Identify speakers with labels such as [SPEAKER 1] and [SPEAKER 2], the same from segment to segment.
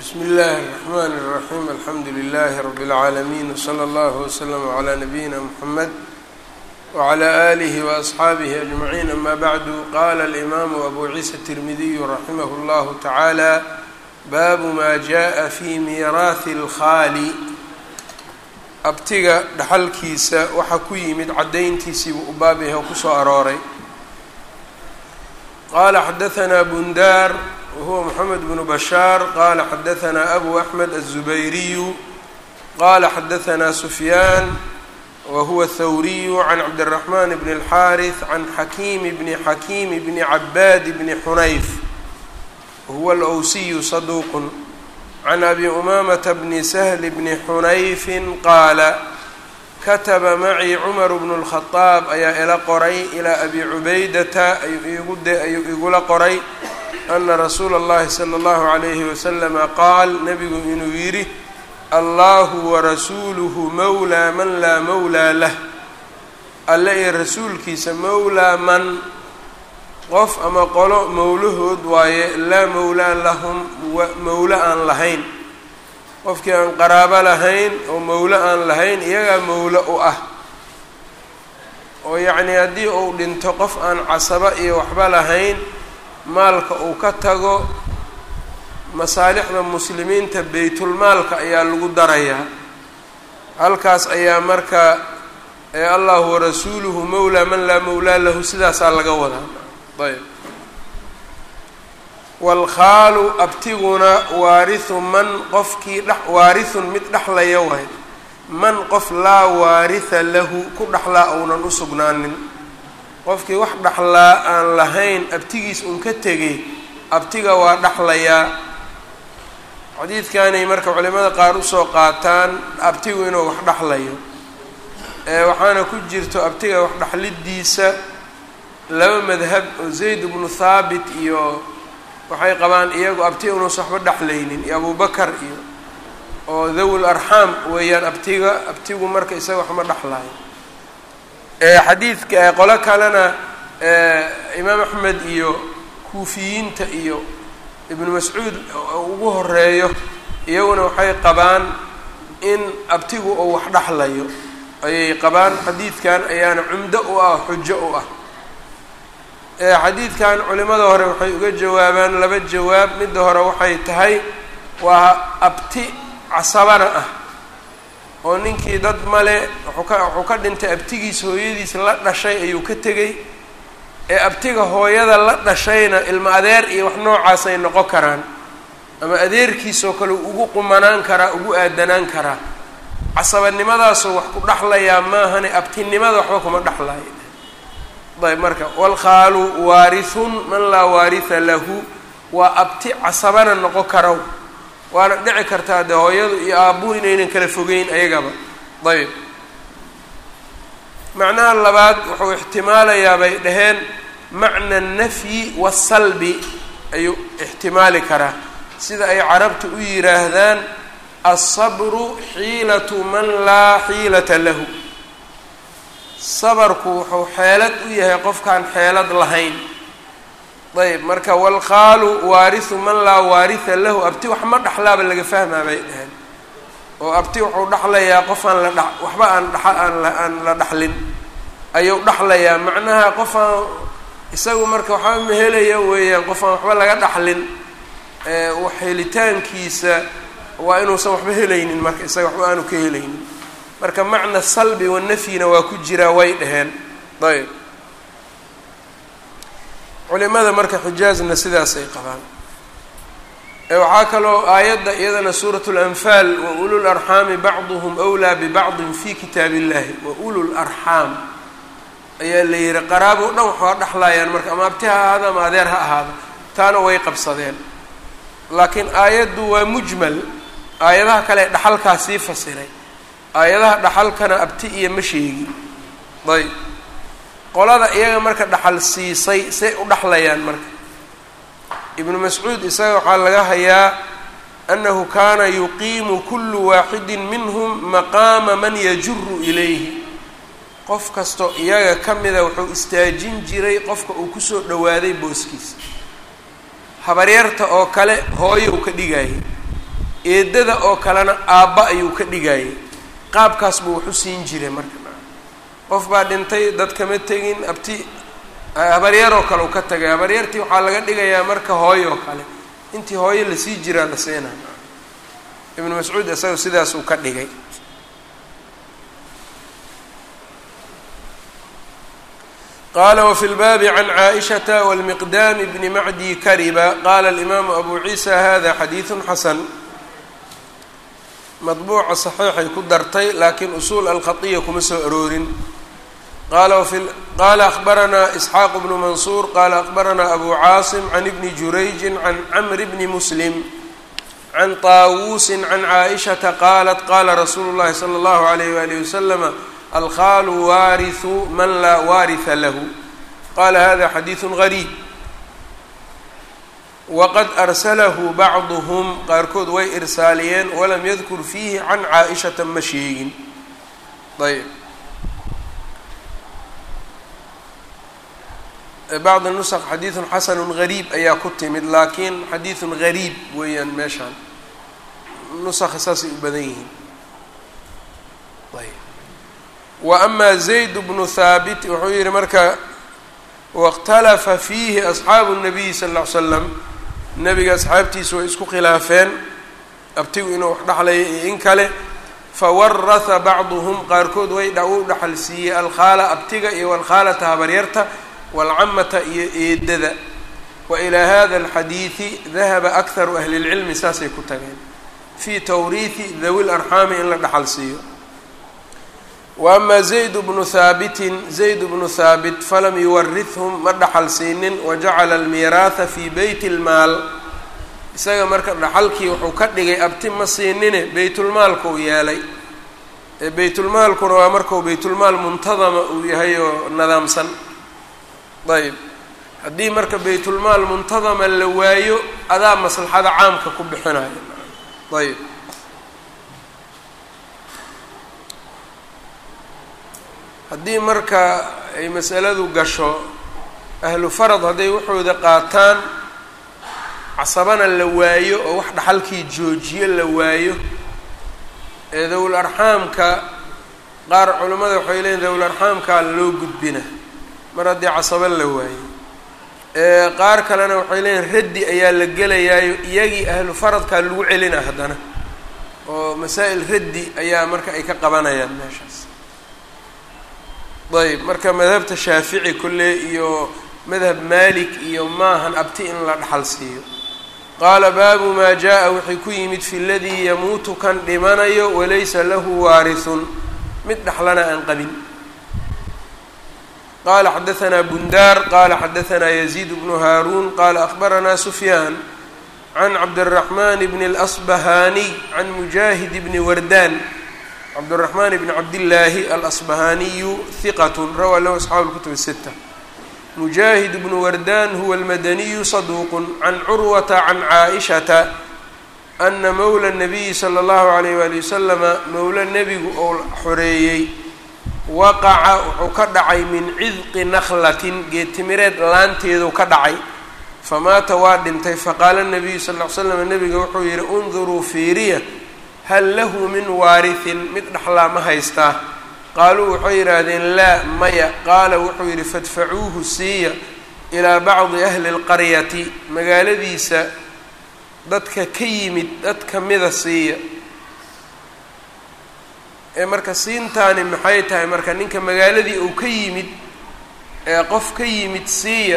[SPEAKER 1] bsm اllh الرحmn الرaحيم alxamdu لlh رb العaalمين وslى اllه وslm عlى نbyina mحamed وعlى آlih وأصxaabih أجمعين ama bعd qala الإmam أbu ciisa التirmidiy raximh اllah taعalى bab ma jaءa fi miiraaثi اlkhali abtiga dhaxalkiisa waxa ku yimid cadayntiisiibuu u baab yahay oo kusoo arooray qala xadaثna bundar whuwa mxamed bnu bashaar qala xadaثna abu axmed الزubayriyu qala xadaثna sufyaan wahuwa thawriyu can cabdالرaحman bn الxariث can xakiimi bni xakiimi bni cabaad bni xunayf wahuwa alwsiyu saduuq can abi umamata bni sahl bni xunayfi qaala kataba macii cumar bnu الkhadaab ayaa ila qoray ilaa abi cubaydata ayuu igula qoray ana rasuula اllahi salى اllahu عalayhi waslama qaal nabigu inuu yidhi allahu warasuuluhu mowlaa man laa mowlaa lah alle iyo rasuulkiisa mowlaa man qof ama qolo mowlahood waaye laa mowlaa lahum mowlo aan lahayn qofkii aan qaraabo lahayn oo mowlo aan lahayn iyagaa mowlo u ah oo yacnii haddii uu dhinto qof aan casabo iyo waxba lahayn maalka uu ka tago masaalixda muslimiinta beytulmaalka ayaa lagu darayaa halkaas ayaa marka ee allahu warasuuluhu mowlaa man laa mowlaa lahu sidaasaa laga wadaa ayb waalkhaalu abtiguna waarihu man qofkii dh waarihun mid dhexlaya waay man qof laa waariha lahu ku dhexlaa ounan u sugnaanin qofkii wax dhaxlaa aan lahayn abtigiis un ka tegay abtiga waa dhaxlayaa xadiidkanay marka culimada qaar usoo qaataan abtigu inuu wax dhaxlayo waxaana ku jirto abtiga wax dhaxlidiisa laba madhab oo zayd bnu thaabit iyo waxay qabaan iyagu abti inuusan waxba dhexlaynin iyo abubakar iyo oo dhawul arxaam weeyaan abtiga abtigu marka isaga waxma dhexlayo xadiidka qolo kalena imaam axmed iyo kuufiyiinta iyo ibnu mascuud ugu horeeyo iyaguna waxay qabaan in abtigu uu wax dhexlayo ayay qabaan xadiidkan ayaana cumdo u ah xujo u ah xadiidkan culimada hore waxay uga jawaabaan laba jawaab midda hore waxay tahay waa abti casabana ah oo ninkii dad male wuxuu ka wuxuu ka dhintay abtigiis hooyadiis la dhashay ayuu ka tegey ee abtiga hooyada la dhashayna ilmo adeer iyo wax noocaasay noqon karaan ama adeerkiisoo kale ugu qumanaan karaa ugu aadanaan karaa casabanimadaasoo wax ku dhexlayaa maahane abtinimada waxba kuma dhexlayo ayb marka walkhaalu waarithun man laa waaritha lahu waa abti casabana noqon karo waana dhici kartaa dee hooyadu iyo aabbuhu inaynan kala fogeyn ayagaba ayb macnaha labaad wuxuu ixtimaalayaa bay dhaheen macna nafyi wasalbi ayuu ixtimaali karaa sida ay carabtu u yidhaahdaan alsabru xiilatu man laa xiilata lahu sabarku wuxuu xeelad u yahay qofkaan xeelad lahayn ayb marka walkhaalu waarihu man laa waaritha lahu abti wax ma dhexlaaba laga fahmaa bay dhaheen oo abti wuxuu dhexlayaa qof aan la dha waxba aan dha aan la dhexlin ayuu dhexlayaa macnaha qof aan isagu marka waxba ma helaya weeyaan qof aan waxba laga dhexlin helitaankiisa waa inuusan waxba helaynin marka isaga waxba aanu ka helaynin marka macna salbi wanafyina waa ku jiraa way dhaheen ayb culimada marka xijaazna sidaasay qabaan waxaa kaloo aayadda iyadana suurat lanfaal wa ulu larxaami bacduhum wlaa bibacdin fi kitaab illahi wa ulu larxaam ayaa la yihi qaraabo dhan waxaa dhexlayaan marka ama abti ha ahaado ama adeer ha ahaado taana way qabsadeen laakiin aayaddu waa mujmal aayadaha kale dhaxalkaa sii fasiray aayadaha dhaxalkana abti iyo ma sheegi ayb qolada iyaga marka dhaxal siisay say u dhexlayaan marka ibnu mascuud isaga waxaa laga hayaa annahu kaana yuqiimu kullu waaxidin minhum maqaama man yajuru ilayhi qof kastoo iyaga ka mida wuxuu istaajin jiray qofka uu kusoo dhowaaday booskiisa habaryarta oo kale hooyow ka dhigayay eedada oo kalena aabba ayuu ka dhigayay qaabkaas buu wax u siin jiray marka qof baa dhintay dad kama tegin abti habaryaroo kale u ka tagay habaryartii waxaa laga dhigayaa marka hooyo oo kale intii hooyo lasii jiraa la siinaa ibnu mascuud isaga sidaas uu ka dhigay qala wfi lbaabi can caaishata wاlmiqdaami bni macdi kariba qala alimaamu abu ciisa hada xadiidu xasan madbuuca saxiixay ku dartay laakiin usuul alkhaiya kuma soo aroorin qala akhbaranaa isxaaq bnu mansuur qala akhbaranaa abu caasim can ibni jurayji can camri bni muslim can taawuusi can caaishata qaalat qala rasuulu llahi sala allahu alayh walihi waslama alkhaalu waarihu man laa waariha lahu qala hada xadiidu gariib waqad arsalahu bacduhum qaarkood way irsaaliyeen walam yadkur fiihi can caa-ishata ma sheegin ayb bacd nusq xadiidun xasanu gariib ayaa ku timid laakiin xadiidun gariib weeyaan meeshaan nusakha saasay u badan yihiin ayb wa ama zayd bnu haabit wuxuu yihi marka wاkhtalafa fiihi asxaabu الnabiyi sal ll ly slam nabiga asxaabtiisu way isku khilaafeen abtigu inuu wax dhexlayo iyo in kale fawaraha bacduhum qaarkood way u dhaxal siiyey alkhaala abtiga iyo walkhaalata habaryarta walcamata iyo eedada wa ilaa hada alxadiidi dahaba akharu ahli اlcilmi saasay ku tageen fii tawriihi dawi larxaami in la dhaxal siiyo wa ama zayd bnu haabitin zayd bnu haabit falam yuwarithum ma dhaxal siinin wajacala almiiraaha fii beyti lmaal isaga marka dhaxalkii wuxuu ka dhigay abti ma siinine beytulmaalkuu yeelay ee beytulmaalkuna waa markuu beytulmaal muntadama uu yahay oo nadaamsan ayb haddii marka beytulmaal muntadama la waayo adaa maslaxada caamka ku bixinayo ayb haddii marka ay masaladu gasho ahlu farad hadday waxooda qaataan casabana la waayo oo wax dhaxalkii joojiyo la waayo ee dawul arxaamka qaar culimmada waxay leeyiin dawul arxaamkaa loo gudbina mar haddii casabo la waayo qaar kalena waxay leeyihin raddi ayaa la gelayaayo iyagii ahlu faradkaa lagu celina haddana oo masaa'il raddi ayaa marka ay ka qabanayaan meeshaas ayb marka madhabta shaafici kulle iyo madhab malik iyo maahan abti in la dhaxal siiyo qaala baabu maa jaa-a wixii ku yimid fi ladii yamuutu kan dhimanayo walaysa lahu waarithun mid dhaxlana aan qabin qala xadaanaa bundaar qala xadaanaa yaziid bnu haaruun qala akhbaranaa sufyaan can cabdiraxman bni اlasbahaniy can mujaahid bni wardaan cabdالرحman بn cabdالlaahi alasbahaniyu hiqat rawaa lahu asxaabu اlkutub الsita mujaahid bnu wardan huwa اlmadaniyu صaduuq can curwata can caaئishata ana mowla الnabiyi slى اllahu عalayh wali waslama mowla nebigu oo xoreeyey waqaca wuxuu ka dhacay min cidqi naklatin geedtimireed laanteedu ka dhacay famaata waa dhintay faqaala الnabiyu sal ly slam nebiga wuxuu yihi unduruu fiiriya hal lahu min waarihin mid dhaxlaa ma haystaa qaaluu waxay yidhaahdeen laa maya qaala wuxuu yidhi fadfacuuhu siiya ilaa bacdi ahli اlqaryati magaaladiisa dadka ka yimid dad kamida siiya ee marka siintaani maxay tahay marka ninka magaaladii uu ka yimid ee qof ka yimid siiya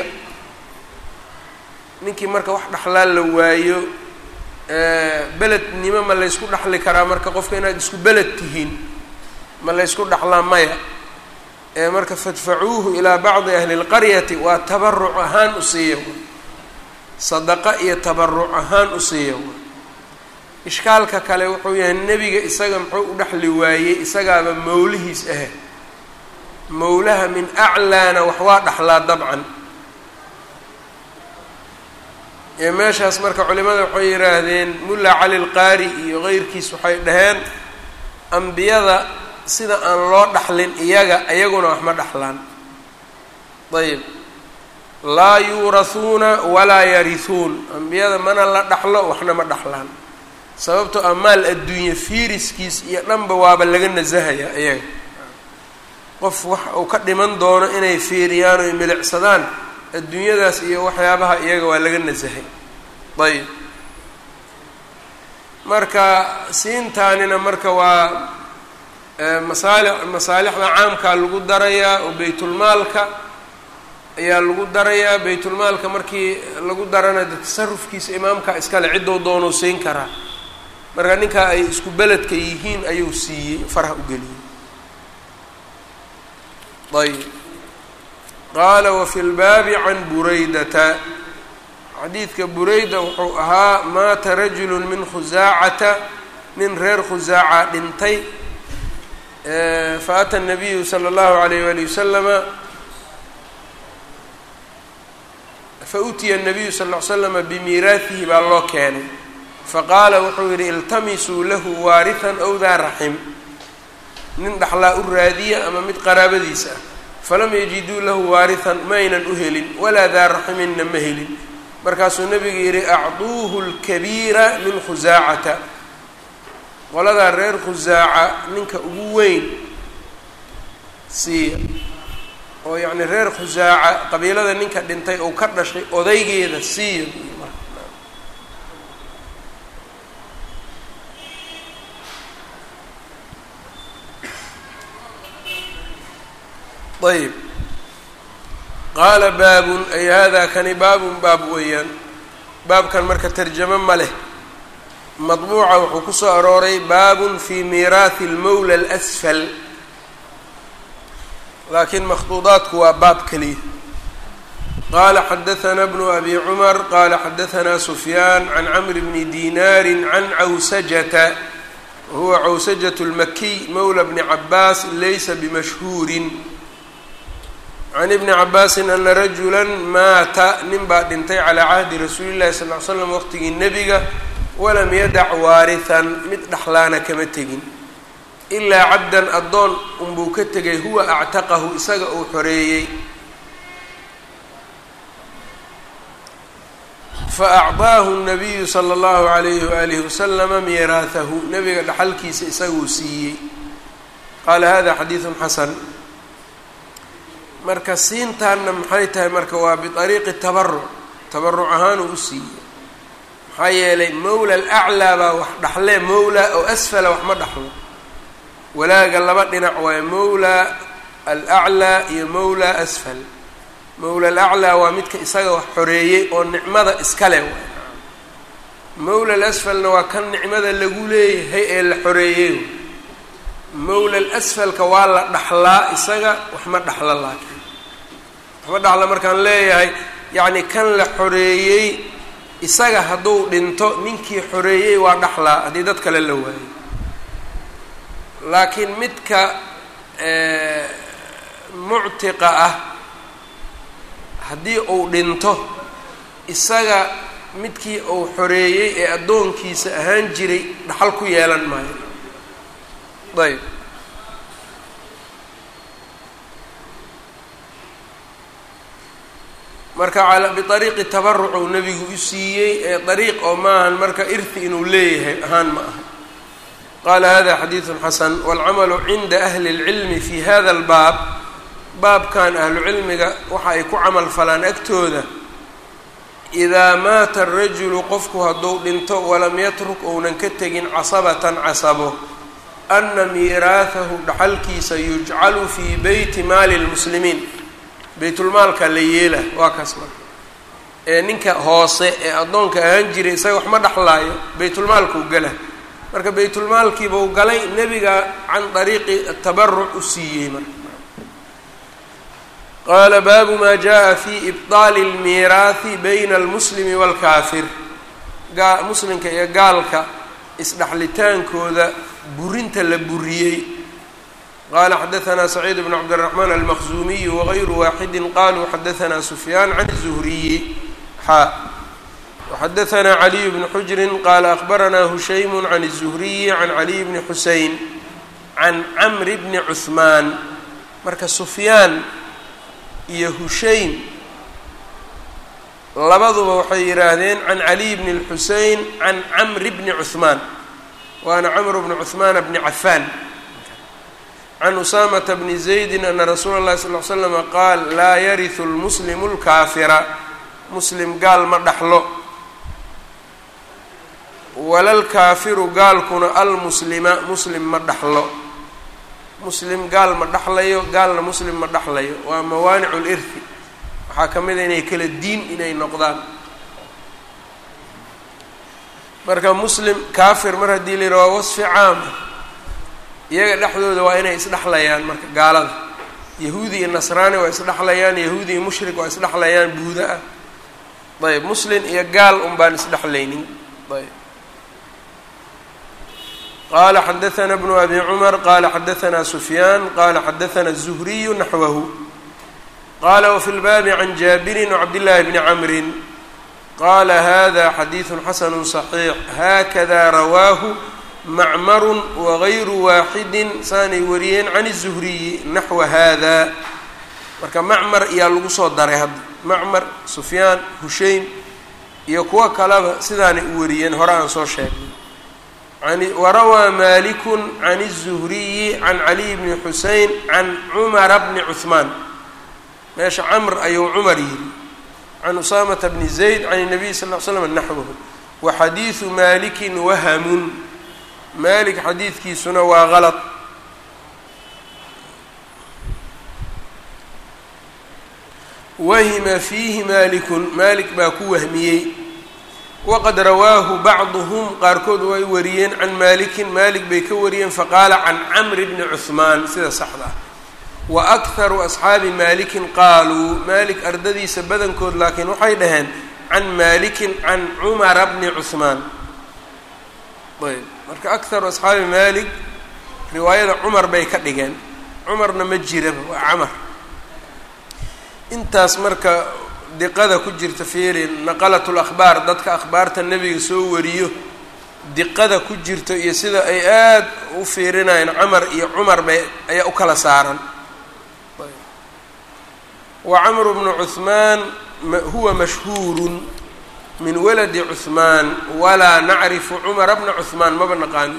[SPEAKER 1] ninkii marka wax dhaxlaa la waayo belednimo ma laysku dhaxli karaa marka qofka inaad isku beled tihiin ma laysku dhaxlaa maya ee marka fadfacuuhu ilaa bacdi ahli اlqaryati waa tabaruc ahaan u siiya sadaqa iyo tabaruc ahaan u siiya ishkaalka kale wuxuu yahay nebiga isaga muxuu u dhexli waayey isagaaba mawlihiis ah mawlaha min aclaana wax waa dhaxlaa dabcan ee meeshaas marka culimada waxay yidhaahdeen mulla cali lqaari iyo keyrkiis waxay dhaheen ambiyada sida aan loo dhaxlin iyaga iyaguna wax ma dhaxlaan ayib laa yuurahuuna walaa yarihuun ambiyada mana la dhaxlo waxna ma dhaxlaan sababtoo ah maal adduunye fiiriskiis iyo dhanba waaba laga nasahayaa iyaga qof wax uu ka dhiman doono inay fiiriyaan oy milicsadaan adduunyadaas iyo waxyaabaha iyaga waa laga nasahay ayb marka siintaanina marka waa masaali masaalixda caamkaa lagu darayaa oo baytulmaalka ayaa lagu darayaa baytulmaalka markii lagu darana de tasarufkiisa imaamka iskale ciddou doonuu siin karaa marka ninkaa ay isku beledka yihiin ayuu siiyey faraha u geliyey ayb qaala wafi lbaabi can buraydata xadiidka bureyda wuxuu ahaa maata rajulu min khusaacata nin reer khusaaca dhintay faata nabiyu sala allahu alayh wali wasalama fautiya nabiyu sal ll ly slama bimiiraatihi baa loo keenay faqaala wuxuu yidhi iltamisuu lahu waarihan ow daa raxim nin dhaxlaa u raadiya ama mid qaraabadiisa ah falam yajiduu lahu waarihan maynan u helin walaa daa raximinna ma helin markaasuu nebigu yidhi acduuhu lkabiira min khusaacata qoladaa reer khusaaca ninka ugu weyn siiya oo yacni reer khusaaca qabiilada ninka dhintay oo ka dhashay odaygeeda siiya ayb qaala baabun ay hada kani baabun baab weeyaan baabkan marka tarjamo ma leh madbuuca wuxuu ku soo arooray baabun fi miiraathi lmowla alasfal laakiin makhduudaadku waa baab keliya qaala xadaثna bnu abi cumar qaala xadaثna sufyaan can camr bni dinaari can cawsajata wahuwa cawsajaة اlmakiy mowla bni cabaas laysa bimashhuurin can ibni cabaasin ana rajula maata nin baa dhintay calaa cahdi rasuuli llahi sal ly slam waqtigii nebiga walam yadac waarihan mid dhaxlaana kama tegin ilaa cabdan addoon unbuu ka tegay huwa actaqahu isaga uu xoreeyey fa acdaahu nabiyu sala allahu alayhi waalihi wasalama miiraahahu nebiga dhaxalkiisa isaguu siiyey qaala hada xadiidun xasan marka siintaanna maxay tahay marka waa biariiqi tabaruc tabaruc ahaan uu u siiyey maxaa yeelay mowla alaclaa baa wax dhaxle mowla oo asfala wax ma dhaxlo walaaga laba dhinac waayo mowla alaclaa iyo mowla asfal mowla alaclaa waa midka isaga wax xoreeyey oo nicmada iskale waay mowla alasfalna waa kan nicmada lagu leeyahay ee la xoreeyey mowla alasfalka waa la dhaxlaa isaga wax ma dhaxlo laakiin waxma dhaxla markaan leeyahay yacni kan la xoreeyey isaga hadduu dhinto ninkii xoreeyey waa dhaxlaa haddii dad kale la waayo laakiin midka muctiqa ah haddii uu dhinto isaga midkii uu xoreeyey ee addoonkiisa ahaan jiray dhaxal ku yeelan maayo ayb marka biariiqi tabaruc uu nebigu u siiyey ee dariiq oo maahan marka irti inuu leeyahay ahaan ma aha qaala hada xadiidun xasan waalcamalu cinda ahli اlcilmi fi hada albaab baabkan ahlucilmiga waxa ay ku camal falaan agtooda idaa maata arajulu qofku hadduu dhinto walam yatruk ounan ka tegin casabatan casabo ana miiraahahu dhaxalkiisa yujcalu fii beyti maali lmuslimiin baytulmaalka la yeela waa kaas marka ee ninka hoose ee addoonka ahaan jiray isaga wax ma dhaxlaayo baytulmaalkuu gala marka baytulmaalkiibuu galay nebiga can dariiqi tabaruc u siiyey marka qaala baabu maa jaa fi ibطaali اlmiiraahi bayna almuslimi wاlkaafir gaa muslimka iyo gaalka isdhaxlitaankooda burinta la buriyey qala xadaثna سacيid بن cabdالرحman almaqzumiy wغayru waaxidi qaluu xadaثna sufyaan can الزhriyi xa وxadaثna عaliي بن xujri qala أخbarana hushaym can الزhriyi can عaliي bni xusein can cmr bni cثmaan marka sufyaan iyo hushaym labaduba waxay yidhaahdeen can caliy bni اlxusein can camri bni cuhmaan waana camru bni cuhmaana bni cafaan can usaamata bni zaydin ana rasuula اllahi sal l slama qaal laa yarihu lmuslimu اlkaafira muslim gaal ma dhaxlo walalkaafiru gaalkuna almuslima muslim ma dhaxlo muslim gaal ma dhaxlayo gaalna muslim ma dhaxlayo waa mawaanicu lirhi waxaa ka mid a inay kala diin inay noqdaan marka muslim kaafir mar haddii la yidhaha waa wasfi caama iyaga dhexdooda waa inay isdhexlayaan marka gaalada yahuudi iyo nasraani waa isdhexlayaan yahuudi iyo mushrik waa isdhexlayaan buuda ah ayb muslim iyo gaal un baan isdhexlaynin ayb qala xadaثna bnu abi cumar qala xadaثna sufyaan qala xadaثna الzuhriyu naxwahu qala wfi lbaabi can jaabirin wcabdillaahi bni camrin qala hada xadiiثu xasanu صaxiix hakada rawaahu macmaru wagayru waaxidi saanay wariyeen can الzuhriyi naxwa hada marka macmar ayaa lagu soo daray hadda macmar sufyaan hushaym iyo kuwo kaleba sidaanay u wariyeen hore aan soo sheegnay warawaa maliku can الzuhriyi can caliy bni xusein can cumara bni cuثmaan meesha camr ayuu cumar yidhi can usaamata bni zayd can الnabiy sal ll slam naxwahu wa xadiidu maliki wahamun malik xadiidkiisuna waa galط wahima fiihi malikun malik baa ku wahmiyey waqad rawaahu bacduhum qaarkood way wariyeen can malikin malik bay ka wariyeen faqaala can camri bni cuhmaan sida saxda ah wa akharu asxaabi malikin qaaluu malik ardadiisa badankood laakiin waxay dhaheen can malikin can cumara bni cuhmaan ayb marka akharu asxaabi malik riwaayada cumar bay ka dhigeen cumarna ma jiraba waa camar intaas marka diqada ku jirta fiiri naqalat lakhbaar dadka akhbaarta nebiga soo wariyo diqada ku jirto iyo sida ay aada u fiirinayeen camar iyo cumar bay ayaa u kala saaran wa camru bnu cuhmaan huwa mashhuurun min waladi cuhmaan walaa nacrifu cumara bna cuhmaan maba naqaani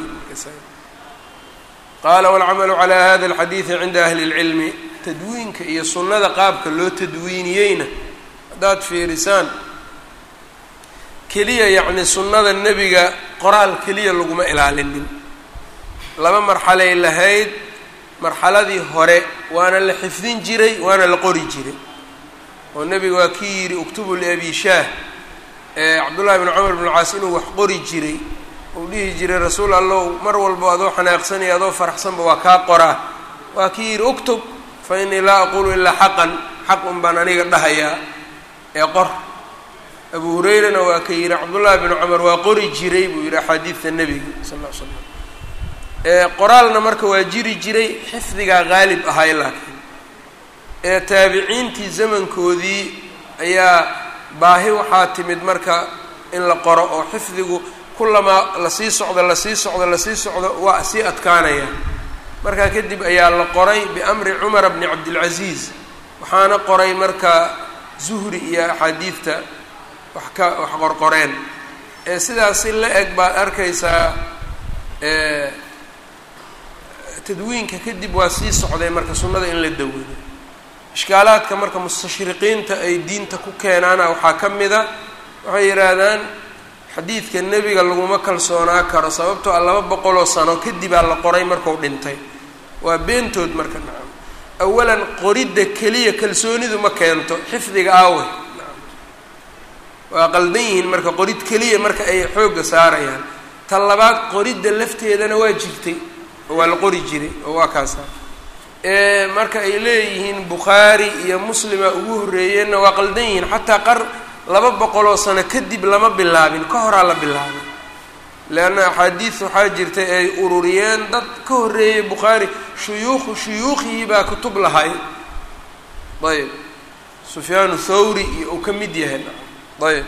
[SPEAKER 1] qaala walcamalu calaa hada alxadiidi cinda ahli اlcilmi tadwiinka iyo sunnada qaabka loo tadwiiniyeyna haddaad fiirisaan keliya yacni sunnada nebiga qoraal keliya laguma ilaalinin laba marxalay lahayd marxaladii hore waana la xifdin jiray waana la qori jiray oo nebiga waa kii yidhi uktubu liabi shaah ee cabdullahi bn cumar bn caas inuu wax qori jiray uu dhihi jiray rasuul allow mar walba adoo xanaaqsanaya adoo faraxsanba waa kaa qoraa waa kii yidhi uktub fa innii laa aqulu ilaa xaqan xaq un baan aniga dhahayaa ee qor abu hurayrana waa ka yidhi cabdullaahi bnu cumar waa qori jiray buu yidhi axaadiidta nebiga sal ll ly slam qoraalna marka waa jiri jiray xifdigaa qaalib ahay laakiin ee taabiciintii zamankoodii ayaa baahi waxaa timid marka in la qoro oo xifdigu kulamaa lasii socdo lasii socdo lasii socdo waa sii adkaanaya markaa kadib ayaa la qoray biamri cumara bni cabdilcasiis waxaana qoray marka zuhri iyo axaadiidta wax ka wax qorqoreen ee sidaas si la eg baad arkaysaa tadwiinka kadib waa sii socday marka sunnada in la dawado ishkaalaadka marka mustashriqiinta ay diinta ku keenaana waxaa ka mid a waxay yidhaahdaan xadiidka nebiga laguma kalsoonaa karo sababtoo a laba boqoloo sano kadibaa la qoray marku dhintay waa beentood marka nacam awalan qoridda keliya kalsoonidu ma keento xifdiga aawe waa qaldan yihiin marka qorid keliya marka ay xoogga saarayaan ta labaad qoridda lafteedana waa jirtay oo waa la qori jiray oo waa kaasa marka ay leeyihiin bukhaari iyo muslima ugu horreeyeenna waa qaldan yihiin xataa qar laba boqoloo sano kadib lama bilaabin ka horaa la bilaabay leanna axaadiid waxaa jirtay ay ururiyeen dad ka horreeyay bukhaari shuyuukhu shuyuukhihii baa kutub lahay ayb sufyaanu thawri iyo uu ka mid yahay ayb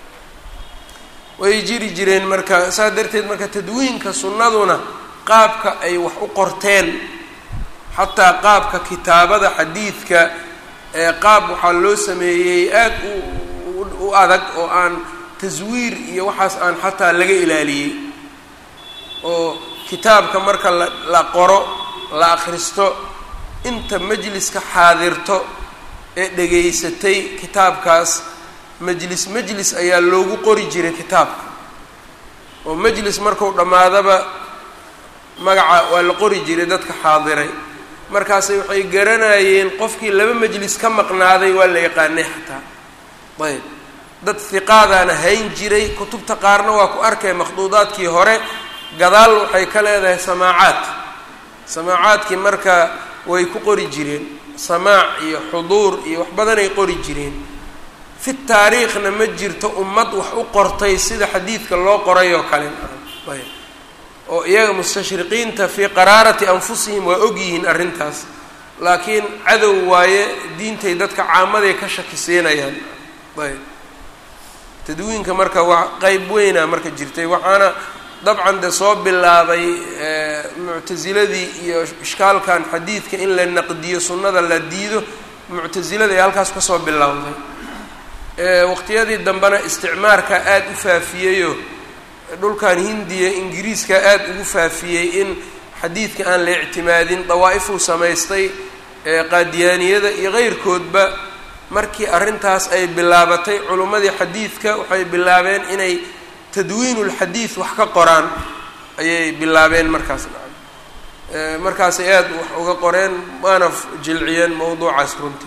[SPEAKER 1] way jiri jireen marka saas darteed marka tadwiinka sunnaduna qaabka ay wax u qorteen xataa qaabka kitaabada xadiidka ee qaab waxaa loo sameeyey aad u u adag oo aan taswiir iyo waxaas aan xataa laga ilaaliyey oo kitaabka marka la la qoro la akhristo inta majliska xaadirto ee dhegaysatay kitaabkaas majlis majlis ayaa loogu qori jiray kitaabka oo majlis marku dhammaadaba magaca waa la qori jiray dadka xaadiray markaasay waxay garanayeen qofkii laba majlis ka maqnaaday waa la yaqaanay xataa ayb dad hiqaadaana hayn jiray kutubta qaarna waa ku arkay makhduudaadkii hore gadaal waxay ka leedahay samaacaad samaacaadkii marka way ku qori jireen samaac iyo xuduur iyo wax badanay qori jireen fi taariikhna ma jirto ummad wax u qortay sida xadiidka loo qoray oo kale ayb oo iyaga mustashriqiinta fii qaraarati anfusihim waa ogyihiin arrintaas laakiin cadow waaye diintay dadka caamaday ka shakisiinayaan ayb tadwiinka marka waa qeyb weyna marka jirtay waxaana dabcan de soo bilaabay muctasiladii iyo ishkaalkan xadiidka in la naqdiyo sunnada la diido muctasilada ee halkaas kasoo bilowday waqtiyadii dambena isticmaarka aada u faafiyeyoo dhulkan hindiya ingiriiska aada ugu faafiyey in xadiidka aan la ictimaadin dawaa'ifuu samaystay qaadiyaaniyada iyo keyrkoodba markii arrintaas ay bilaabatay culimmadii xadiidka waxay bilaabeen inay tadwiinulxadiid wax ka qoraan ayay bilaabeen markaas markaasay aada wax uga qoreen waana jilciyeen mowduucaas runtii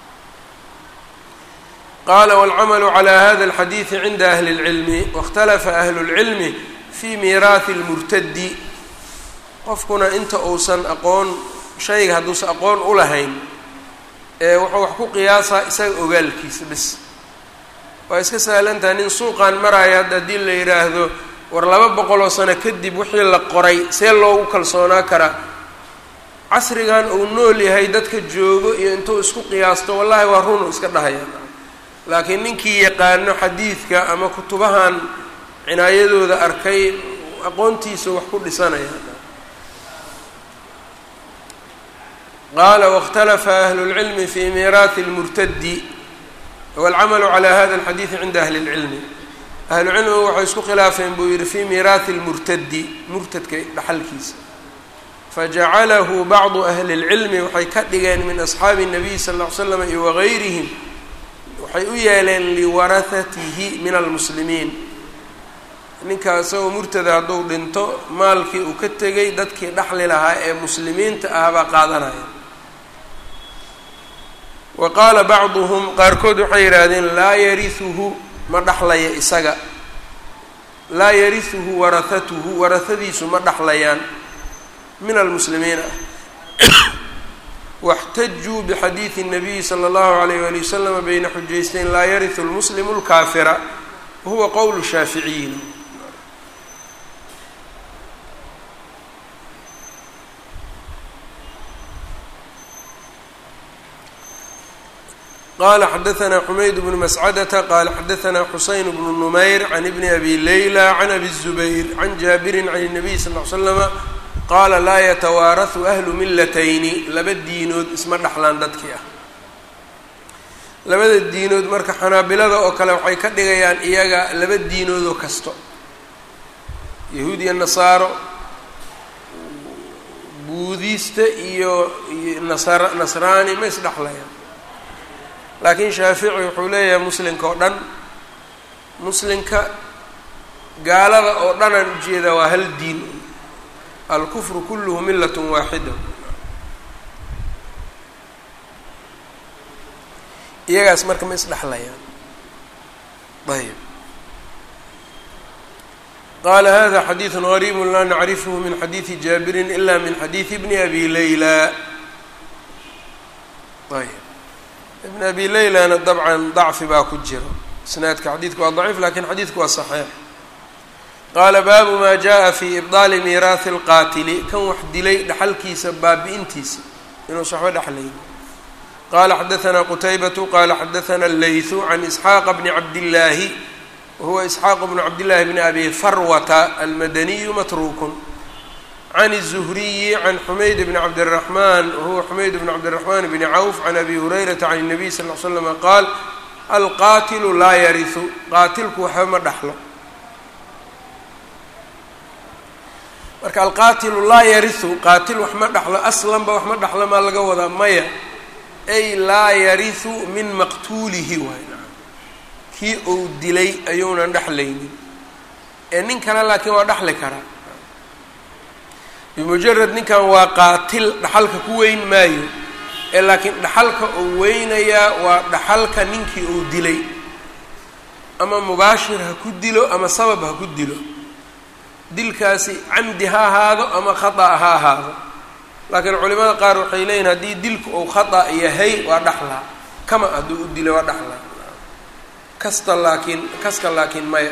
[SPEAKER 1] qala wاlcamalu calى hada اlxadiidi cinda ahli اlcilmi wاkhtalafa ahlu اlcilmi fii miiraahi اlmurtadi qofkuna inta uusan aqoon shayga hadduusan aqoon u lahayn ee wuxuu wax ku qiyaasaa isaga ogaalkiisa bis waa iska sahlantaha nin suuqan maraayo hadda haddii la yidhaahdo war laba boqoloo sano kadib wixii la qoray see loogu kalsoonaa karaa casrigan uu nool yahay dadka joogo iyo intuu isku qiyaasto wallahi waa runu iska dhahaya laakiin ninkii yaqaano xadiidka ama kutubahan cinaayadooda arkay aqoontiisa wax ku dhisanaya qaala wاkhtalafa ahlu اlcilmi fi miiraahi اlmurtadi wاlcamalu calى hada اlxadiidi cinda ahli اlcilmi ahlucilmigu waxay isku khilaafeen buu yihi fi miiraahi اlmurtadi murtadka dhaxalkiisa fajacalahu bacdu ahli اlcilmi waxay ka dhigeen min asxaabi الnabiy sal ll ly slam iyo wagayrihim waxay u yeeleen liwarahatihi min almuslimiin ninka isagoo murtada hadduu dhinto maalkii uu ka tegay dadkii dhaxli lahaa ee muslimiinta ah baa qaadanaya wa qaala bacduhum qaarkood waxay yidhaahdeen laa yarihuhu ma dhaxlaya isaga laa yarihuhu warahatuhu warahadiisu ma dhaxlayaan min almuslimiin ah واxtajuu bxadiiثi الnabiyi slى اllahu عalayh wali waslama bayna xujaysteyn laa yariثu اlmuslimu اlkaafira wahuwa qowl shaaficiyiin qala xadaثna xumayd bnu mascadةa qala xadaثna xuseyn bnu numayr can ibni abi layla can abi الزubayr can jaabiri can الnabiy sal ly slama qaala laa yatawaarahu ahlu millatayni laba diinood isma dhexlaan dadkii ah labada diinood marka xanaabilada oo kale waxay ka dhigayaan iyaga laba diinoodoo kasto yahuud iyo nasaaro buudiista iyo nasar nasraani ma isdhexlayaan laakiin shaafici wuxuu leeyahay muslinka oo dhan muslinka gaalada oo dhanaan ujeedaa waa hal diin alkufru kulluhu millat waaxida iyagaas marka ma isdhexlayaan ayb qaala hada xadiiثu غariib laa nacrifhu min xadiiثi jaabirin ila min xadiiثi bni abi layla ayb ibn abi laylana dabcan dacfi baa ku jira isnaadka xadiidku waa daciif lakin xadiidku waa صaxiix qaala baabu ma jaءa fi ibطaali miiraahi اlqaatili kan wax dilay dhaxalkiisa baabi-intiisa inuusa waxba dhexlayn qala xadaثna qutaybatu qala xadaثna اleyثu can isxaaqa bni cabdillaahi wahuwa isxaaq bnu cabdillahi bni abi farwata almadaniyu matruukun can الzuhriyi can xumayd bni cabdالraxman wahuwa xumayd bni cabdالraxman bni cawf can abi hurayrata can الnabiy sal ly slama qaal alqaatilu laa yarisu qaatilku waxba ma dhaxlo marka alqaatilu laa yarisu qaatil wax ma dhaxlo aslanba wax ma dhaxlo maa laga wadaa maya ay laa yarisu min maqtuulihi waay kii uu dilay ayuunan dhexlaynin ee nin kale laakiin waa dhexli karaa bimujarad ninkan waa qaatil dhaxalka ku weyn maayo ee laakiin dhaxalka uu weynayaa waa dhaxalka ninkii uu dilay ama mubaashir ha ku dilo ama sabab ha ku dilo dilkaasi camdi ha ahaado ama khata ha ahaado laakiin culimada qaar waxay leeyihin haddii dilku uu khata yahay waa dhaxlaa kama hadduu u dilay waa dhaxlaa kasta laakiin kaska laakiin maya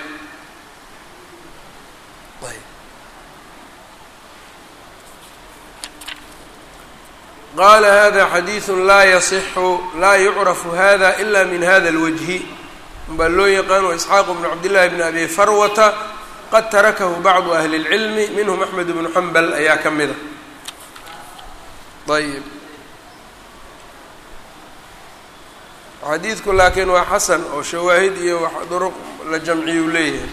[SPEAKER 1] qala hada xadiidu laa yasixu laa yucrafu hada ila min hada اlwajhi baa loo yaqaan wa isxaaq bnu cabdillahi bni abi farwata qad tarakahu bacdu ahli اlcilmi minhum axmed bnu xambal ayaa ka mida ayb xadiidku laakiin waa xasan oo shawaahid iyo duruq la jamciyu leeyahay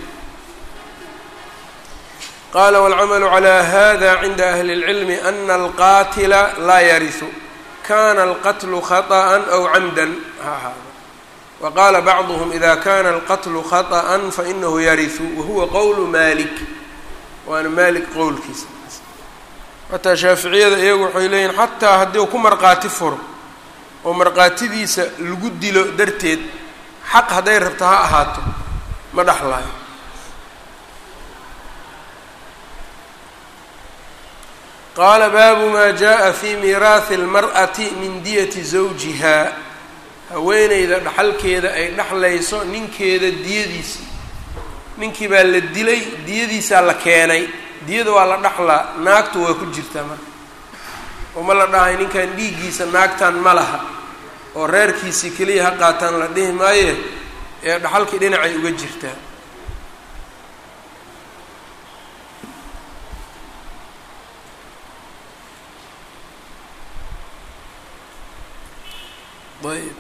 [SPEAKER 1] qala wاlcamalu calى hada cinda ahli اlcilmi ana alqaatila laa yarisu kana alqatlu khaطأa aw camda ha ahaado wa qaala bacduhm ida kana alqatlu khaطأa fainahu yarisu wahuwa qowlu malik waana malik qowlkiisa xataa shaaficiyada iyagu waxay leeyihin xataa haddii u ku marqaati furo oo marqaatidiisa lagu dilo darteed xaq hadday rabto ha ahaato ma dhexlaayo qaala baabu maa jaa fi miiraahi اlmar'ati min diyati zawjiha haweeneyda dhaxalkeeda ay dhexlayso ninkeeda diyadiisii ninkii baa la dilay diyadiisaa la keenay diyada waa la dhaxlaa naagtu waa ku jirtaa marka oo ma la dhahay ninkan dhiiggiisa naagtan ma laha oo reerkiisii keliya ha qaataan la dhihi maaye ee dhaxalkii dhinacay uga jirtaa ayb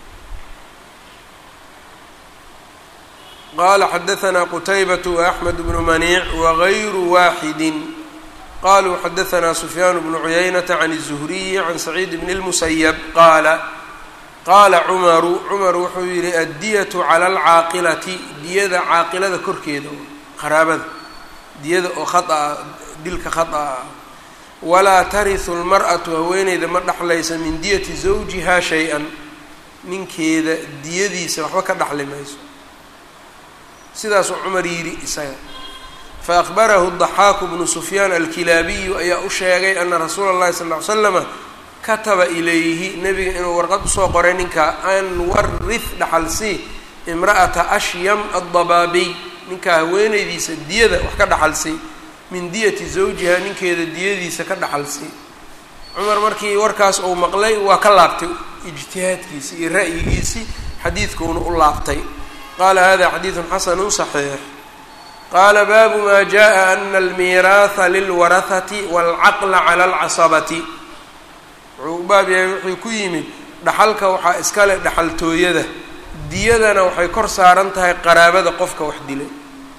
[SPEAKER 1] qala xadaثna qtaybaة وأxmed bnu maniic wغayru waaxidi qaluu xadaثna sufyaan bnu cuyaynaةa can الزhriyi can saciid bn الmusayb qaala qaala cumaru cumar wuxuu yihi addiyaة calى اlcaaqilati diyada caaqilada korkeeda qaraabada diyada oo khaطأa dilka khaطأa ah walaa tariثu اlmarأaةu haweeneyda ma dhexlaysa min diyati zawjiha shay-an ninkeeda diyadiisa waxba ka dhexli mayso sidaasuu cumar yidhi isaga faأkhbarahu الضaxaaku bnu sufyaan alkilaabiyu ayaa u sheegay ana rasuula اllahi sal ly slama kataba ilayhi nebiga inuu warqad usoo qoray ninka an warih dhaxalsii imra'ata ashyam aلdabaabiy ninkaa haweeneydiisa diyada wax ka dhaxalsii min diyati zawjiha ninkeeda diyadiisa ka dhaxalsii cumar markii warkaas uu maqlay waa ka laabtay ijtihaadkiisii iyo ra'yigiisii xadiidkuuna u laabtay qala hada xadiidu xasanu صaxiix qaala baabu ma jaءa ana almiiraaha lilwarahati wاlcaqla clى اlcasabati wuxuu u baab yahay wuxuu ku yimid dhaxalka waxaa iskale dhaxaltooyada diyadana waxay kor saaran tahay qaraabada qofka wax dilay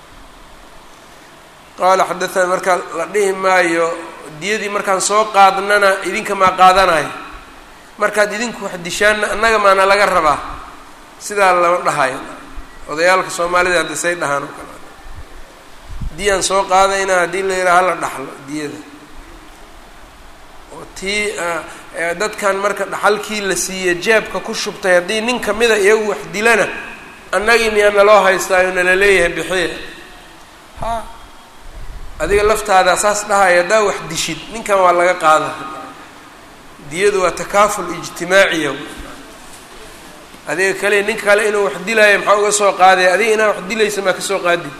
[SPEAKER 1] qaala xadaana marka la dhihi maayo diyadii markaan soo qaadnana idinka maa qaadanayo markaad idinku wax dishaanna annaga maana laga rabaa sidaa lama dhahayo odayaalka soomaalida hadda say dhahaan oo kale diyaan soo qaadayna haddii la yidhaha hala dhaxlo diyada oo tii dadkan marka dhaxalkii la siiye jeebka ku shubtay haddii nin kamida iyagu wax dilana annagii miyaa naloo haystaayo nala leeyahay bixiya ha adiga laftaada saas dhahaya haddaa wax dishid ninkan waa laga qaada diyadu waa takaaful ijtimaaciya adiga kale ninka kale inuu wax dilaayo maxaa uga soo qaadaya adiga inaa wax dilaysa maa ka soo qaadid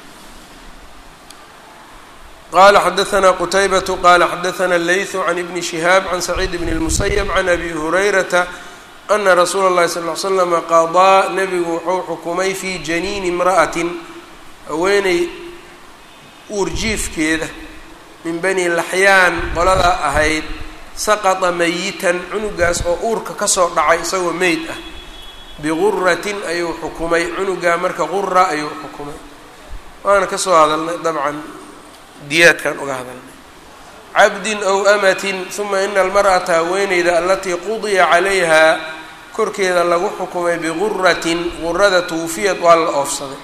[SPEAKER 1] qala xadaثna qtaybatu qala xadaثna اleyثu can ibni shihaab can saciid bn الmusayb can abi hurayrata ana rasuula اllahi sal ly slama qadaa nebigu wuxuu xukumay fi janiini imra'atin haweeney uurjiifkeeda min bani laxyaan qoladaa ahayd saqata mayitan cunugaas oo uurka kasoo dhacay isagoo meyd ah biguratin ayuu xukumay cunugaa marka qura ayuu xukumay waana ka soo hadalnay dabcan diyaadkan uga hadalnay cabdin ow amatin uma ina almar'ata haweeneyda alatii qudiya calayha korkeeda lagu xukumay biguratin gurada tuufiyad waa la oofsaday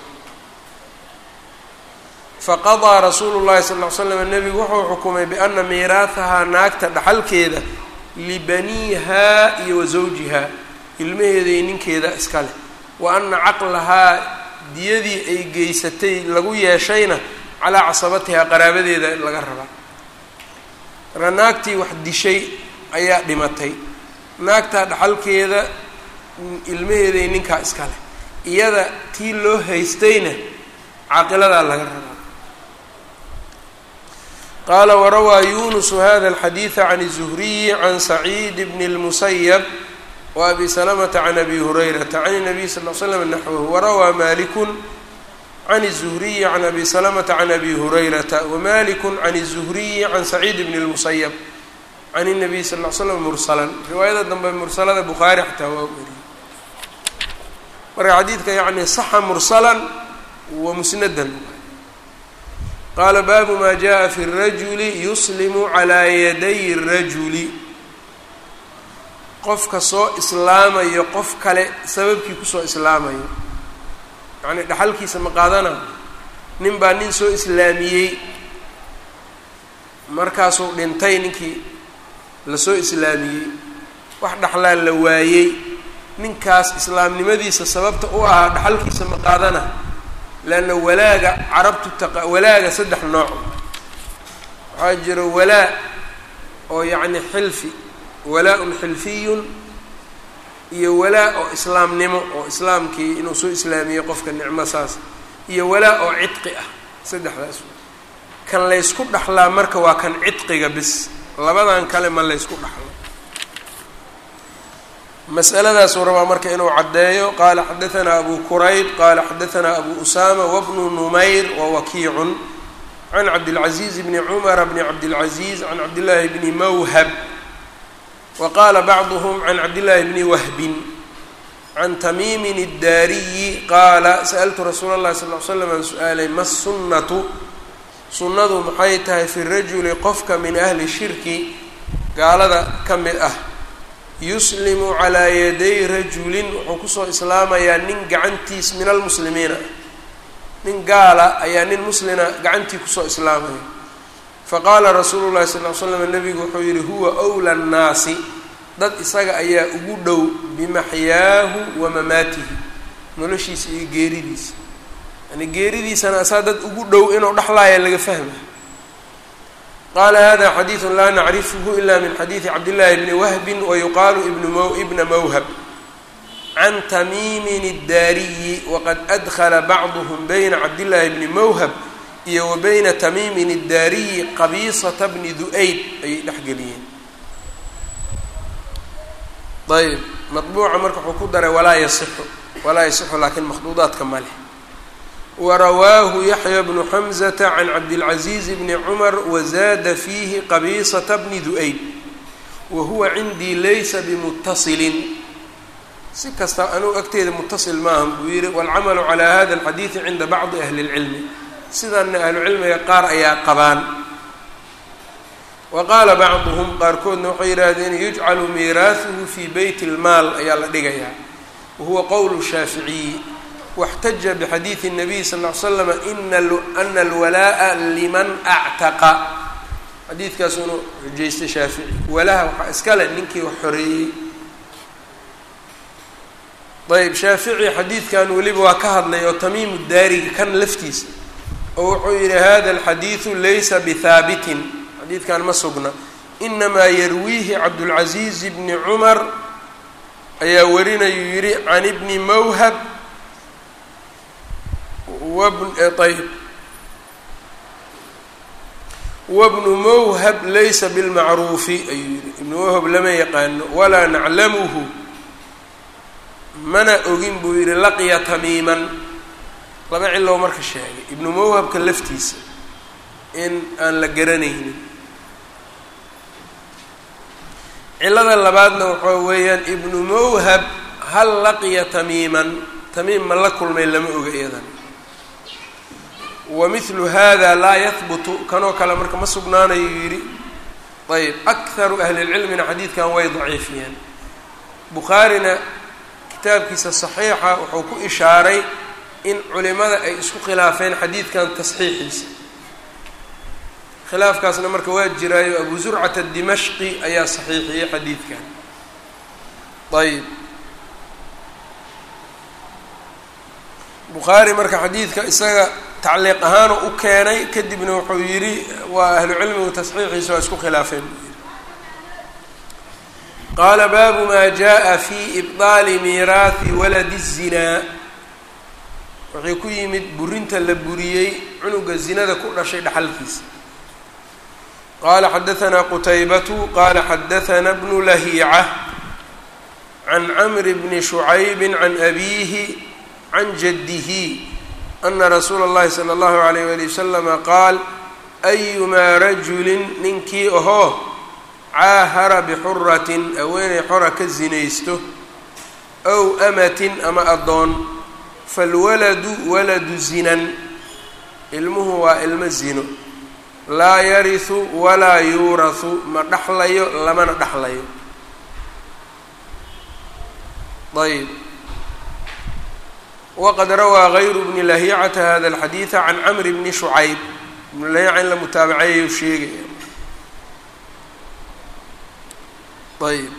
[SPEAKER 1] faqadaa rasuulu llahi sal ly slam nebigu wuxuu xukumay biana miiraahahaa naagta dhaxalkeeda libaniihaa iyo wa zawjihaa ilmaheeda iyo ninkeeda iska leh wa ana caqlahaa diyadii ay geysatay lagu yeeshayna calaa casabatihaa qaraabadeeda laga rabaa marka naagtii wax dishay ayaa dhimatay naagtaa dhaxalkeeda ilmaheeda iyo ninkaa iska leh iyada tii loo haystayna caaqiladaa laga rabaa qaala warawaa yunusu hada alxadiida can الzuhriyi can saciid bn اlmusayab wa abi salamata can abi hurayrata can الnabiy sal l slam naxwahu warawaa maliku can الzuhriyi can abi salamata can abi hurayrata wamaliku can الzuhriyi can saciid bn اlmusayab can الnabiy sal l slam mursalan riwaayada dambe mursalada bukhaari xataa waa weriyey marka xadiidka yani saxa mursalan wa musnadan qaala baabu maa jaءa fi الrajuli yuslimu calىa yaday الrajuli qofka soo islaamayo qof kale sababkii kusoo islaamayo yacni dhaxalkiisa ma qaadana nin baa nin soo islaamiyey markaasuu dhintay ninkii lasoo islaamiyey wax dhaxlaa la waayey ninkaas islaamnimadiisa sababta u ahaa dhaxalkiisa ma qaadana leanna walaaga carabtu taqa walaaga saddex nooc waxaa jira walaa oo yacni xilfi walaa-un xilfiyun iyo walaa oo islaamnimo oo islaamkii inuu soo islaamiyey qofka nicmo saas iyo walaa oo cidqi ah saddexdaas kan laysku dhaxlaa marka waa kan cidqiga bis labadan kale ma laysku dhaxlo masaladaasuu rabaa marka inuu caddeeyo qaala xadaanaa abu kurayb qaala xadaanaa abu usama wabnu numayr wawakiicun can cabdilcaziiz bni cumara bni cabdilcaziiz can cabdillaahi bni mawhab wa qaala bacduhum can cabdillaahi bni wahbin can tamiimin iddaariyi qaala sa'altu rasuula اllahi sal l slam aan su-aalay ma sunnatu sunnadu maxay tahay fi rajuli qofka min ahli shirki gaalada ka mid ah yuslimu calaa yaday rajulin wuxuu kusoo islaamayaa nin gacantiis min almuslimiina nin gaala ayaa nin muslina gacantii kusoo islaamaya faqaala rasuulu llahi sal l slam nabigu wuxuu yihi huwa wla nnaasi dad isaga ayaa ugu dhow bimaxyaahu wa mamaatihi noloshiisa iyo geeridiisa yani geeridiisana asaa dad ugu dhow inuu dhexlaaya laga fahmay qala hada xadiidu laa nacrifhu ila min xadiidi cabdillaahi bni wahbin wayuqaalu ibna mawhab can tamiimin iddaariyi waqad adkhala bacduhm bayna cabdillaahi bni mawhab iyo wa bayna tamiimin iddaariyi qabiisata bni du-ayd ayay dhexgeliyeen ayb maطbuuca marka wuxuu ku daray walaa yasixu walaa yasixu laakiin makhduudaadka ma leh warawaahu yaxya bnu xamzata can cabdilcaziiz bni cumar wazaada fiihi qabiisata bni du-ayd wa huwa cindii laysa bimutasilin si kasta anugu agteeda mutasil maahan buu yihi waalcamalu calaa hada alxadiidi cinda bacdi ahli اlcilmi sidaana ahlucilmiga qaar ayaa qabaan wa qaala bacduhum qaarkoodna waxay yidhaahdeen yujcalu miiraahuhu fii beyt اlmaal ayaa la dhigayaa wahuwa qowl shaaficiyi واxtaja bxadiiثi الnabiy sal اه l slm ana alwalaaءa liman actaqa xadiidkaasuu inu xujaystay shaafici walaha waxaa iskale ninkii wax xoreeyey ayb shaafici xadiidkan weliba waa ka hadlay oo tamiimu daariga kan laftiisa oo wuxuu yihi hada اlxadiiثu laysa bihaabitin xadiidkan ma sugna inamaa yarwiihi cabdاlcaزiiz bni cumar ayaa warinayuu yihi can bni mawhab ayb wabnu mawhab laysa bilmacruufi ayuu yihi ibnu mawhab lama yaqaano walaa naclamuhu mana ogin buu yihi laqiya tamiiman laba cilow marka sheegay ibnu mawhabka laftiisa in aan la garanaynin cilada labaadna waxaa weeyaan ibnu mawhab hal laqiya tamiiman tamiim ma la kulmay lama oga iyadan wa mithlu hada laa yahbutu kanoo kale marka ma sugnaanayo yidhi ayb akharu ahli lcilmina xadiidkan way daciifiyeen bukhaarina kitaabkiisa saxiixa wuxuu ku ishaaray in culimada ay isku khilaafeen xadiidkan tasxiixiisa khilaafkaasna marka waa jiraayo abu zurcata dimashqi ayaa saxiixiyey xadiidkan ayb bukhaari marka xadiidka isaga tacliiq ahaanu u keenay kadibna wuxuu yidhi waa ahlu cilmigu tasxiixiisa waa isku khilaafeen qaala baabu maa jaa fi ibdaali miiraahi waladi الzinaa waxay ku yimid burinta la buriyey cunuga zinada ku dhashay dhaxalkiisa qala xadaثna qutaybatu qala xadaثna bnu lahiica can camri bni shucaybi can abiihi can jaddihi ana rasuula اllahi salى اllahu عalayh wali waslama qaal ayumaa rajulin ninkii ahoo caahara bixuratin haweeney xora ka zinaysto ow amatin ama addoon falwaladu waladu zinan ilmuhu waa ilmo zino laa yarisu walaa yuurasu ma dhaxlayo lamana dhaxlayo ayb waqad rawaa gayru bni lahicata hada alxadiida can camri bni shucayb ibnu lahiica in la mutaabaceeyu sheegaya ayb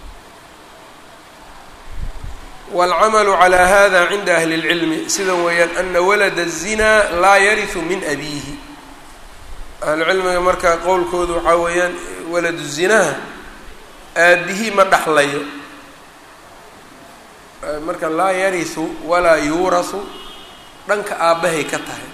[SPEAKER 1] wاlcamalu calى hada cinda ahli اlcilmi sida weeyaan ana walada الzinaa laa yarisu min abiihi ahlucilmiga marka qowlkoodu waxaa weeyaan waladu zinaha aabihii ma dhaxlayo marka laa yarisu walaa yuurasu dhanka aabbahay ka tahay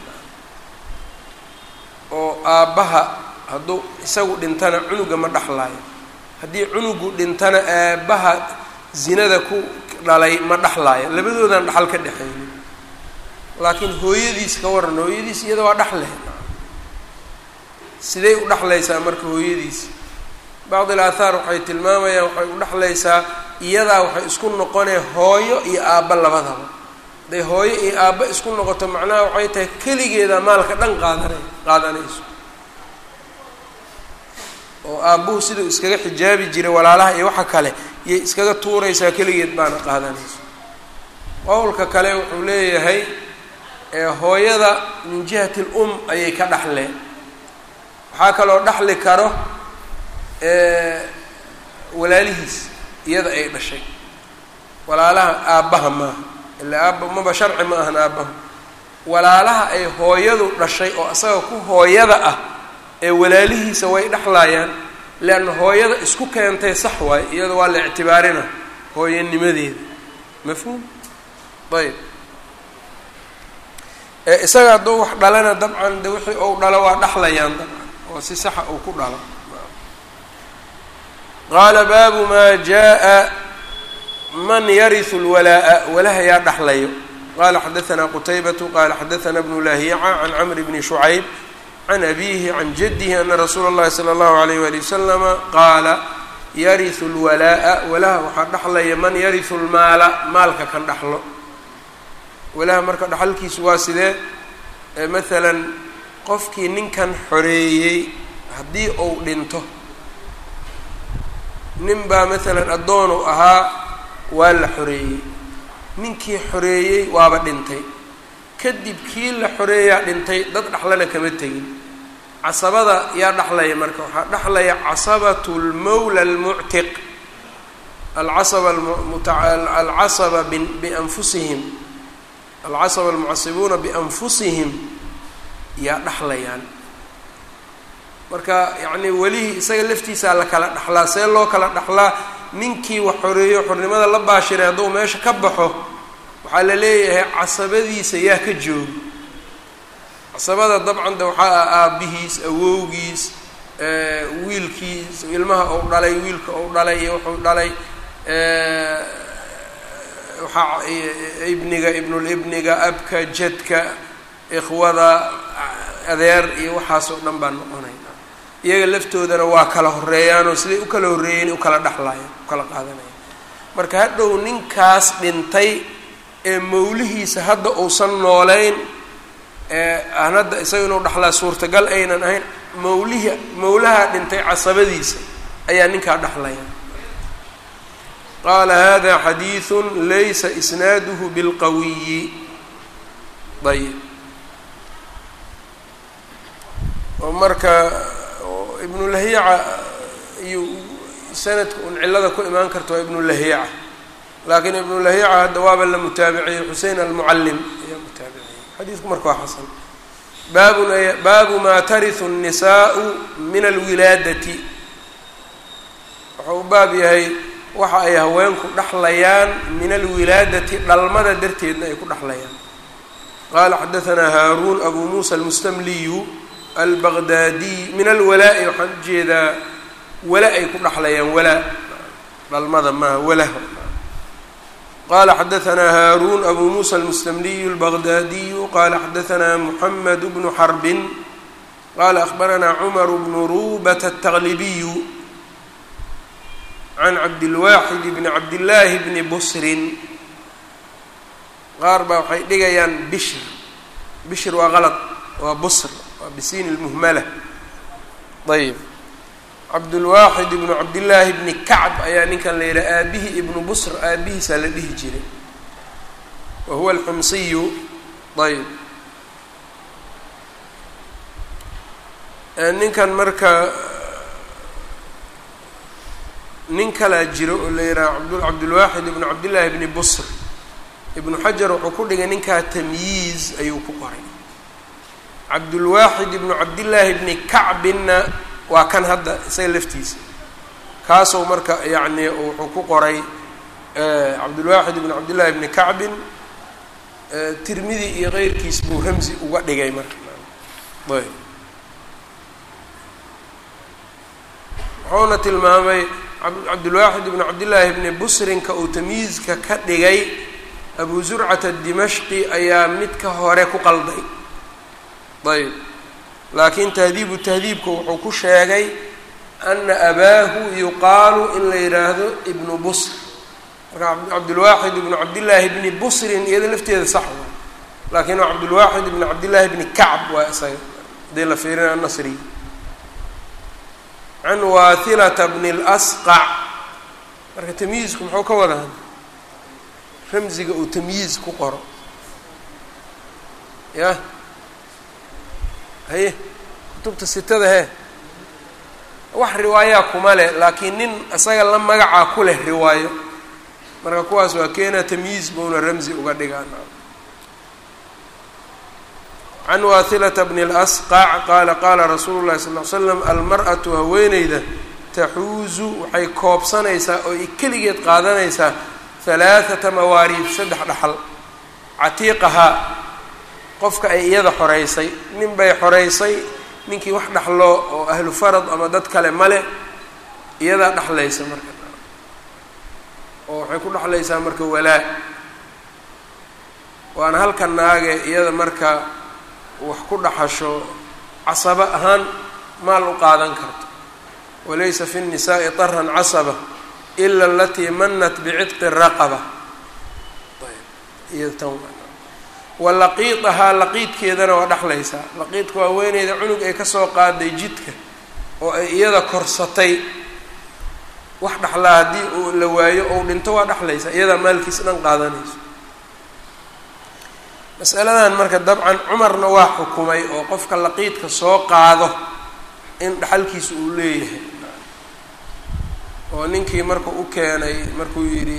[SPEAKER 1] oo aabbaha hadduu isagu dhintana cunuga ma dhaxlayo haddii cunugu dhintana aabbaha zinada ku dhalay ma dhaxlaayo labadoodan dhaxal ka dhexaynin laakiin hooyadiis ka waran hooyadiis iyada waa dhaxle siday u dhexlaysaa marka hooyadiis bacd il aathaar waxay tilmaamayaan waxay u dhexlaysaa iyadaa waxay isku noqonee hooyo iyo aabba labadaba hadday hooyo iyo aabba isku noqoto macnaha waxay tahay keligeeda maalka dhan qaadana qaadanayso oo aabbuhu siduu iskaga xijaabi jiray walaalaha iyo waxa kale yay iskaga tuuraysaa keligeed baana qaadanayso qowlka kale wuxuu leeyahay hooyada min jihati lum ayay ka dhaxleen waxaa kaloo dhaxli karo walaalihiis iyada ay dhashay walaalaha aabbaha maaha ila aabba maba sharci ma ahan aabbaha walaalaha ay hooyadu dhashay oo asaga ku hooyada ah ee walaalihiisa way dhexlaayaan leanna hooyada isku keentay sax waayo iyada waa la ictibaarina hooyanimadeeda mafhuum ayb isaga hadduu wax dhalana dabcan de wixii ou dhalo waa dhexlayaan dabcan oo si saxa uu ku dhalo qaala baabu maa jaa man yarisu lwalaa'a walaha yaa dhaxlayo qala xadaثna qutaybatu qala xadaثna bnu lahiica can camri bni shucayb can abiihi can jadihi ana rasuula اllahi salى اllahu alayh wali waslama qaala yarisu lwalaa'a walaha waxaa dhaxlaya man yarisu lmaala maalka kan dhaxlo walaha marka dhaxalkiisu waa sidee maalan qofkii ninkan xoreeyey haddii uu dhinto nin baa maalan addoonu ahaa waa la xoreeyey ninkii xoreeyey waaba dhintay kadib kii la xoreeyaa dhintay dad dhaxlana kama tegin casabada yaa dhaxlaya marka waxaa dhaxlaya casabatu lmawla almuctiq alcasaba alcasaba bianfusihim alcasaba almucasibuuna bianfusihim yaa dhaxlayaan marka yacni welihii isaga laftiisaa la kala dhaxlaa see loo kala dhaxlaa ninkii wax xoreeyo xornimada la baashiray hadduu meesha ka baxo waxaa la leeyahay casabadiisa yaa ka jooga casabada dabcan de waxaa ah aabbihiis awowgiis wiilkiis ilmaha ou dhalay wiilka ou dhalay iyo wuxuu dhalay waxaa ibniga ibnulibniga abka jadka ikhwada adeer iyo waxaasoo dhan baa noqonay iyaga laftoodana waa kala horeeyaanoo siday u kala horreeyeen u kala dhexlaayeen u kala qaadanayaan marka hadhow ninkaas dhintay ee mawlihiisa hadda uusan noolayn ee aan hadda isaga inuu dhaxlaa suurtagal aynan ahayn mawlihi mawlaha dhintay casabadiisa ayaa ninkaa dhaxlaya qaala hada xadiidu laysa isnaaduhu bilqawiyi ayb oo marka ibnulahiica iyo sanadka un cillada ku imaan karta waa ibnulahiica laakiin ibnulahiica hadda waaba la mutaabiciyey xusein almucallim ayaa mutaabiciyey xadiidku marka waa xasan baabun baabu maa tarihu الnisaءu min alwilaadati wuxuu u baab yahay waxa ay haweenku dhaxlayaan min alwilaadati dhalmada darteedna ay ku dhaxlayaan qala xadaثna haaruun abu musa almustamliyu albaqdaadiy min alwalaa'i waxaan ujeedaa wala ay ku dhaxlayaan walaa dhalmada maaha walah qala xadaثna haaruun abu musa almustamliyu albaqdaadiyu qala xadaثna muxamed bnu xarbin qala akhbarana cumar bnu rubata التaqlibiyu can cabdilwaaxid bni cabdillaahi bni busrin qaar baa waxay dhigayaan bishr bishr waa qalad waa busr waa bisiin lmuhmala ayb cabdulwaaxid ibnu cabdillaahi bni kacb ayaa ninkan la yidhaha aabihii ibnu busr aabihiisaa la dhihi jiray wa huwa alxumsiyu ayb ninkan marka nin kalaa jiro oo la yidhaha abd cabdulwaaxid ibnu cabdillaahi bni busr ibnu xajar wuxuu ku dhigay ninkaa tamyiiz ayuu ku qoray cabdulwaaxid ibnu cabdillaahi bni kacbinna waa kan hadda isaga laftiisa kaasuu marka yacni wuxuu ku qoray cabdulwaaxid ibnu cabdillahi bni kacbin tirmidi iyo keyrkiis buu ramsi uga dhigay marka ayb wuxuuna tilmaamay cabdulwaaxid ibnu cabdillaahi bni busrinka uu tamyiizka ka dhigay abu zurcata dimashqi ayaa mid ka hore ku qalday ayb laakiin tahdiibu tahdiibka wuxuu ku sheegay ana abaahu yuqaalu in la yidhaahdo ibnu busr marka cabdulwaaxid ibnu cabdillaahi bni busrin iyada lafteeda sax waa laakiin waa cabdulwaaxid ibnu cabdillaahi bni kacb waa isaga hadii la fiirina nasri can waathilata bni اlasqac marka tamyiizku muxuu ka wadaa ramziga uu tamyiiz ku qoro yah haye kutubta sitada hee wax riwaayaa kuma leh laakiin nin isaga la magacaa ku leh riwaayo marka kuwaas waa keena tamyiiz buuna ramzi uga dhigaan can waathilata bni اlasqac qaala qaala rasuulu llahi sal ly slam almar'atu haweeneyda taxuuzu waxay koobsanaysaa oo ay keligeed qaadanaysaa halaathata mawaariid saddex dhaxal catiiqahaa qofka ay iyada xoreysay nin bay xoreysay ninkii wax dhaxlo oo ahlu farad ama dad kale male iyadaa dhexlaysa marka oo waxay ku dhexlaysaa marka walaa waana halka naage iyada marka wax ku dhaxasho casaba ahaan maal u qaadan karto walaysa fi الnisaءi طarhan casaba ila alatii manat bicitqi raqaba wa laqiidahaa laqiidkeedana waa dhexlaysaa laqiidka waa weyneyda cunug ay kasoo qaaday jidka oo ay iyada korsatay wax dhexlaa haddii uu la waayo ou dhinto waa dhexlaysaa iyadaa maalkiis dhan qaadanayso masaladan marka dabcan cumarna waa xukumay oo qofka laqiidka soo qaado in dhexalkiisa uu leeyahay oo ninkii markuu u keenay markuu yidhi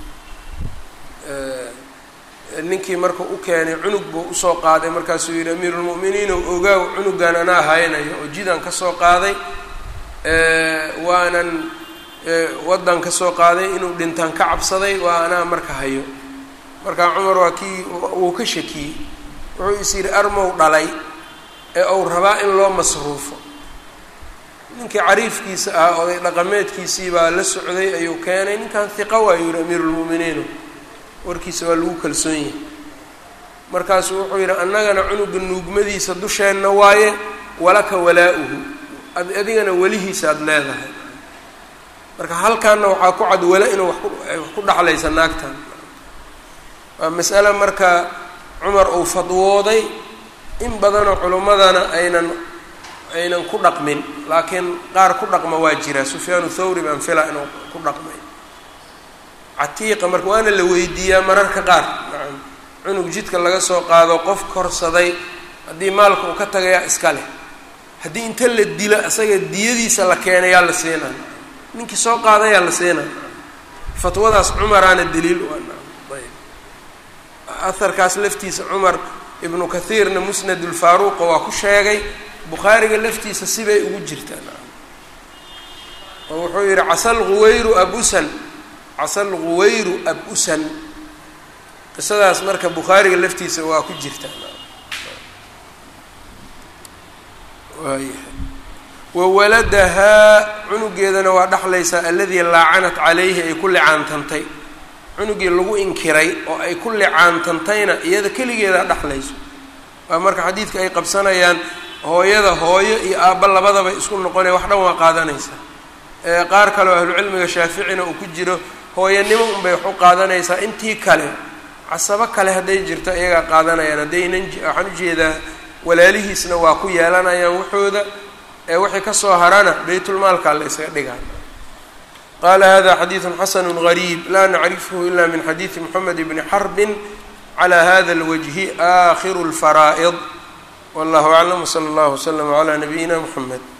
[SPEAKER 1] ninkii markuu u keenay cunug buu usoo qaaday markaasuu yidhi amiirulmu'miniin ou ogaaw cunugan anaa haynayo oo jidaan kasoo qaaday waanan waddan kasoo qaaday inuu dhintaan ka cabsaday waa anaa marka hayo markaa cumar waa kii wuu ka shakiyey wuxuu is yidhi armow dhalay ee uu rabaa in loo masruufo ninkii cariifkiisa ah oday dhaqameedkiisii baa la socday ayuu keenay ninkan hiqa waayu yihi amiirulmu'miniino warkiisa waa lagu kalsoon yahay markaasuu wuxuu yidhi annagana cunuga nuugmadiisa dusheenna waaye walaka walaa-uhu adigana welihiisa aada leedahay marka halkaana waxaa ku cad wala inuu wax ku dhaxlaysa naagtan waa mas'ale marka cumar uu fadwooday in badanoo culimmadana aynan aynan ku dhaqmin laakiin qaar ku dhaqma waa jira sufyaanu thawri baan fila inuu ku dhaqmay catiiqa marka waana la weydiiyaa mararka qaar nacam cunug jidka laga soo qaado qof korsaday haddii maalka uu ka tagayaa iska leh haddii inta la dilo isaga diyadiisa la keenayaa la siinaa ninkii soo qaadayaa la siinaa fatwadaas cumaraana daliil u ah ayb aharkaas laftiisa cumar ibnu kathiirna musnad ulfaaruuqa waa ku sheegay bukhaariga laftiisa sibay ugu jirtaan oo wuxuu yidhi casal huwayru abusan casal huwayru ab-usan qisadaas marka bukhaariga laftiisa waa ku jirtaan waayahay wawaladahaa cunugeedana waa dhexlaysaa aladii laacanat calayhi ay ku licaantantay cunugii lagu inkiray oo ay ku licaantantayna iyada keligeedaa dhexlayso waa marka xadiidka ay qabsanayaan hooyada hooyo iyo aabba labadaba isku noqonaya wax dhan waa qaadanaysaa qaar kale oo ahlucilmiga shaaficina uu ku jiro hooyanimo unbay wax u qaadanaysaa intii kale casabo kale hadday jirto iyagaa qaadanayaan haddaynan waxaan ujeedaa walaalihiisna waa ku yeelanayaan waxooda ee wixii kasoo harana baytulmaalkaa la isaga dhigaa qaala hada xadiidu xasanu gariib laa nacrifhu ila min xadiidi moxamed bni xarbin cala hada اlwajhi aakhiru اlfaraa'id wallahu aclam wsala اllah wslama cla nabiyina mxamed